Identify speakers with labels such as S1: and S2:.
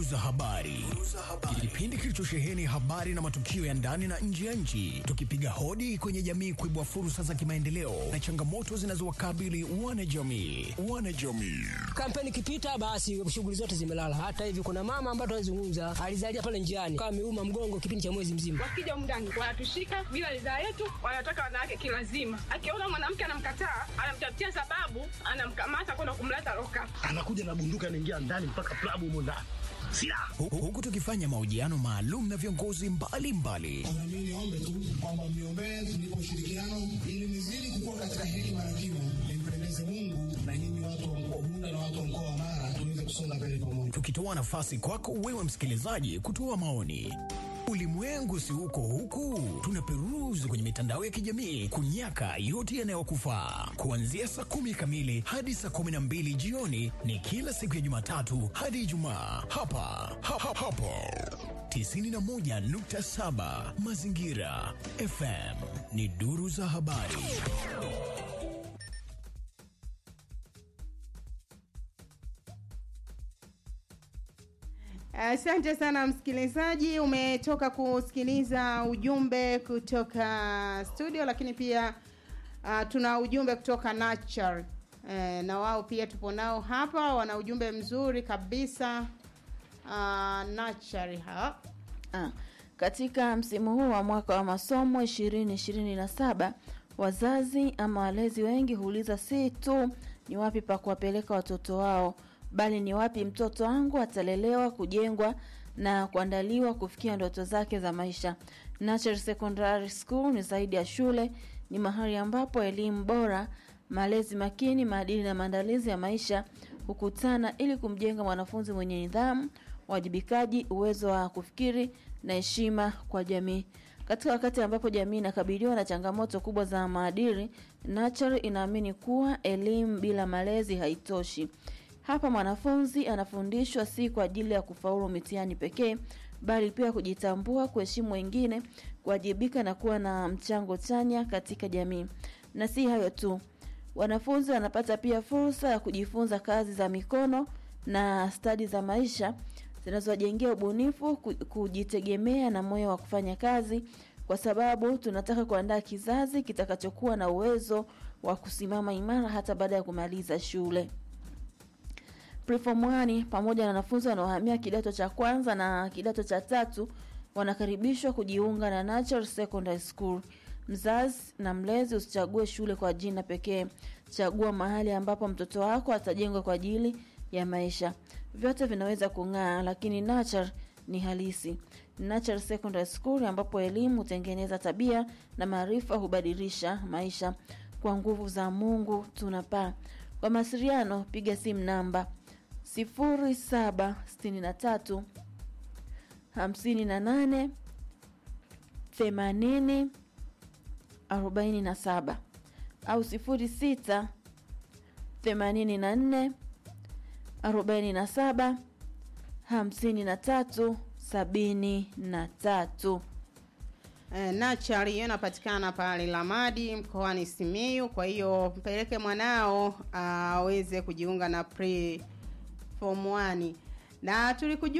S1: Duru za habari, kipindi kilichosheheni habari na matukio ya ndani na nje ya nchi, tukipiga hodi kwenye jamii kuibua fursa za kimaendeleo na changamoto zinazowakabili wanajamii. Wanajamii
S2: Kampeni ikipita, basi shughuli zote zimelala. Hata hivi kuna mama ambaye tunazungumza alizalia pale njiani, kama ameuma mgongo kipindi cha mwezi mzima.
S3: Wakija mndani wanatushika bila ridhaa yetu, wanataka wanawake kilazima. Akiona mwanamke anamkataa, anamtafutia sababu, anamkamata kwenda kumleta loka.
S4: anakuja na bunduki anaingia ndani mpaka klabu humo ndani silaha
S1: Hu- huku tukifanya mahojiano maalum na viongozi mbalimbali
S5: Na mimi niombe tu kwamba mniombee tunipe ushirikiano ili nizidi kukua katika hekima na kimo, nimpendeze Mungu na nyinyi watu wa mkoa Bunda na watu wa mkoa wa Mara tuweze kusonga mbele pamoja.
S1: tukitoa nafasi kwako wewe msikilizaji kutoa maoni. Ulimwengu si huko huku, tunaperuzi kwenye mitandao ya kijamii kunyaka yote yanayokufaa. Kuanzia saa kumi kamili hadi saa kumi na mbili jioni ni kila siku ya Jumatatu hadi Ijumaa hapa ha, ha, hapo 91.7 Mazingira FM ni duru za habari.
S6: Asante sana msikilizaji, umetoka kusikiliza ujumbe kutoka studio, lakini pia uh, tuna ujumbe kutoka Nature eh, na wao pia tupo nao hapa, wana ujumbe mzuri kabisa uh, Nature ha
S7: Ah, katika msimu huu wa mwaka wa masomo 2027 wazazi ama walezi wengi huuliza si tu ni wapi pa kuwapeleka watoto wao bali ni wapi mtoto wangu atalelewa kujengwa na kuandaliwa kufikia ndoto zake za maisha Natural Secondary School ni zaidi ya shule ni mahali ambapo elimu bora malezi makini maadili na maandalizi ya maisha hukutana ili kumjenga mwanafunzi mwenye nidhamu wajibikaji uwezo wa kufikiri na heshima kwa jamii katika wakati ambapo jamii inakabiliwa na changamoto kubwa za maadili Natural inaamini kuwa elimu bila malezi haitoshi hapa mwanafunzi anafundishwa si kwa ajili ya kufaulu mitihani pekee bali pia kujitambua kuheshimu wengine kuwajibika na kuwa na mchango chanya katika jamii na si hayo tu wanafunzi wanapata pia fursa ya kujifunza kazi za mikono na stadi za maisha zinazowajengea ubunifu ku- kujitegemea na moyo wa kufanya kazi kwa sababu tunataka kuandaa kizazi kitakachokuwa na uwezo wa kusimama imara hata baada ya kumaliza shule Preform 1 pamoja na wanafunzi wanaohamia kidato cha kwanza na kidato cha tatu wanakaribishwa kujiunga na Natural Secondary School. Mzazi na mlezi usichague shule kwa jina pekee. Chagua mahali ambapo mtoto wako atajengwa kwa ajili ya maisha. Vyote vinaweza kung'aa lakini Natural ni halisi. Natural Secondary School ambapo elimu hutengeneza tabia na maarifa hubadilisha maisha. Kwa nguvu za Mungu tunapaa. Kwa mawasiliano piga simu namba 0763 58 80 47 au 06 84 47 53 73
S6: Eh, Natural hiyo inapatikana pale Lamadi mkoani Simiyu. Kwa hiyo mpeleke mwanao aweze kujiunga na pre form 1 na tulikujua